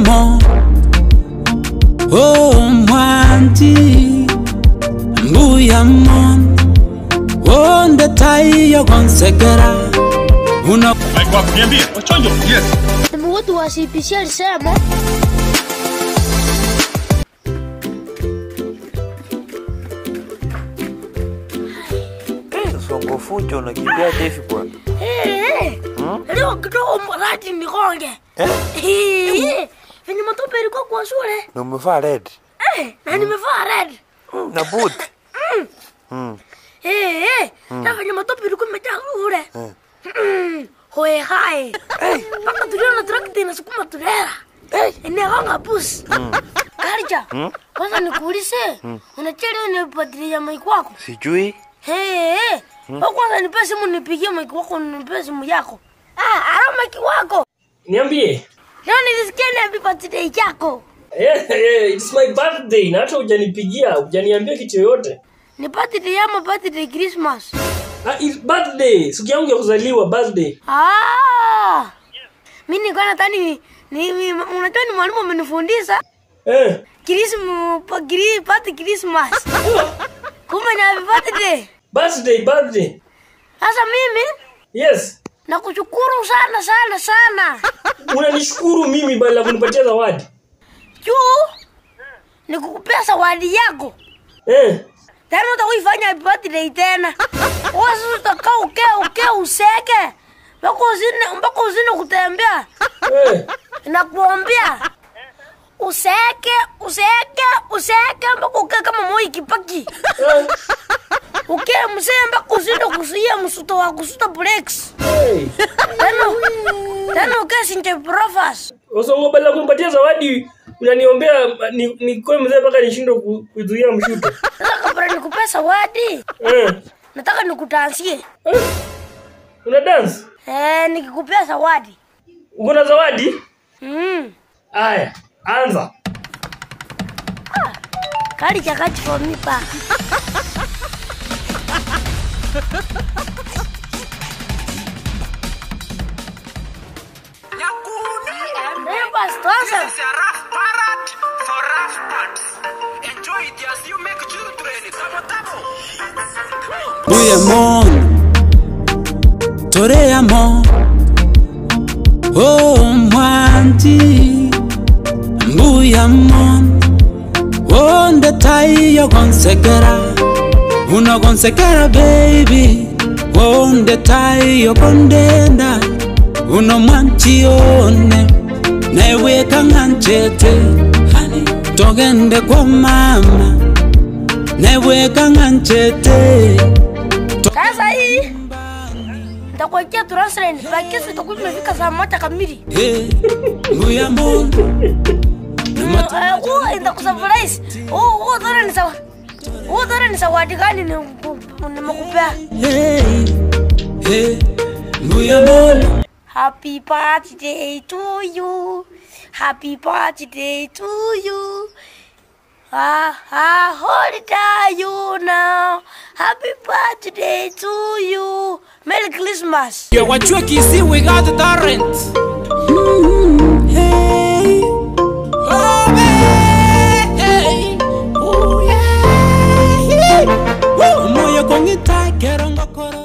mbuyamo oh mwanji mbuyamo wonde taiyo konsegera una Mike wako niambie, wachonjo. Yes. Sema watu wa CPC alisema Songo fujo unakimbia Devi bwana. Eh, leo kidogo mradi nikonge. Eh, venye matope ilikuwa kwa shule. Na umevaa red Eh, na nimevaa red. na boot. Eh, eh, na venye matope ilikuwa imejaa shule. Mm, Hoe hai. Mpaka tuliona trakta inasukuma tulera. Inagonga bus. Karija, kwanza nikuulize, unachelewa nipatilia maiki wako? Sijui. Hey, hey. Wewe kwanza nipe simu nipigie maiki wako nipe simu yako. Ah, ara maiki wako. Niambie. Leo nilisikia ni happy birthday yako. Eh, eh, it's my birthday na hata hujanipigia, hujaniambia kitu yoyote. Ni birthday ama birthday Christmas? Ah, it's birthday. Siku yangu ya kuzaliwa birthday. Ah. Mimi nilikuwa nadhani ni, ni, ni unajua ni mwalimu amenifundisha Eh. Christmas pa gri party Christmas. Kumbe ni happy birthday. Birthday, birthday. Sasa mimi Yes. nakushukuru sana sana sana. Unanishukuru mimi bali la kunipatia zawadi. Juu nikukupea zawadi yako. Eh. tena utakuifanya happy birthday tena wasi utakaa uke uke useke mpaka uzine mpaka uzine kutembea Eh. nakuombea useke useke useke mpaka uke kama moi kipaki Eh. uke msee mpaka uzine kusuia msuto wa kusuta breaks Hey. tena tena uke sinte profas Osongo bali la kunipatia zawadi unaniombea ni, ni kwa mzee mpaka nishindwe ku- kuzuia mshuto. sasa kabla nikupea zawadi Eh. nataka nikutansie Eh. Una dance? eh nikikupea zawadi Uko na zawadi? mm. Aya, anza. kali chakati for me pa Eh, basi, tuanze. This is a rough parrot for rough parts. Enjoy it as you make children. Tabo tabo. mbuyamo toreyamo oh mwanji mbuyamo wonde taiyo konsegera uno konsegera baby wonde taiyo kondenda uno mwanchione neweka ng'anchete togende kwa mama neweka ng'anchete sasa hii nitakuwekea turasren pakisi itakuwa imefika saa moja kamili Hey, mbuyamo Eh, huo nitakusurprise huo huo dhora ni sawa huo dhora ni zawadi gani nimeku- nimekupea Hey, hey, mbuyamo Happy birthday to you. Happy birthday to you. Ah, ah, hold it you now. Happy birthday to you. Merry Christmas. Yeah, what you can see, we got the torrent. Hey, oh, hey, oh, yeah. Woo, moyo kongita, kero ngokoro.